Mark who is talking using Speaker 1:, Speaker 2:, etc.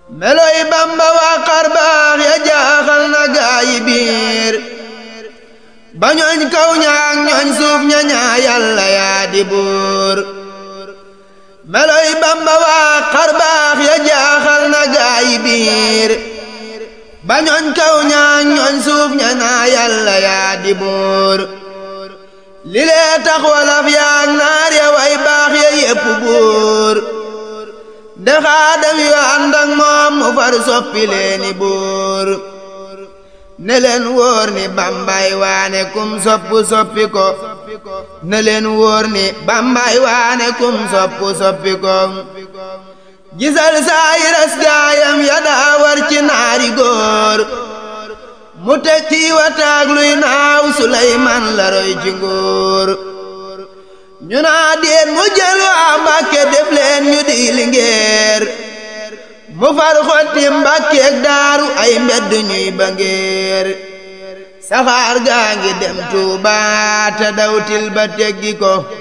Speaker 1: meloy bamba waa xarbaax ya jaaxal na gaayi biir ba ñooñ kaw ñaak ñooñ suuf ña ñaa yàlla yaa di buur meloy bamba waa xarbaax ya jaaxal na gaayi biir ba ñooñ kaw ñaak ñooñ suuf ña ñaa yàlla yaa di buur li lee tax walaf yaak naar ya way baax ya yépp buur de xaadam yu ànd ak moom mu far soppi leeni buur ne leen wóor ni bambay waane kum soppu soppi ko ne leen wóor ni bambay waane kum soppu soppi ko gisal saayiras gaayam ya daa war ci naari góor mu teg ci wataag luy naaw Suleymaan la roy ci nguur ñu naa déet mu jël waa Mbàkke def leen ñu di lingeer mu far xotti Mbàkkeek daaru ay mbedd ñuy ba ngeer saxaar gaa ngi dem Tuuba te dawtil ba teggi ko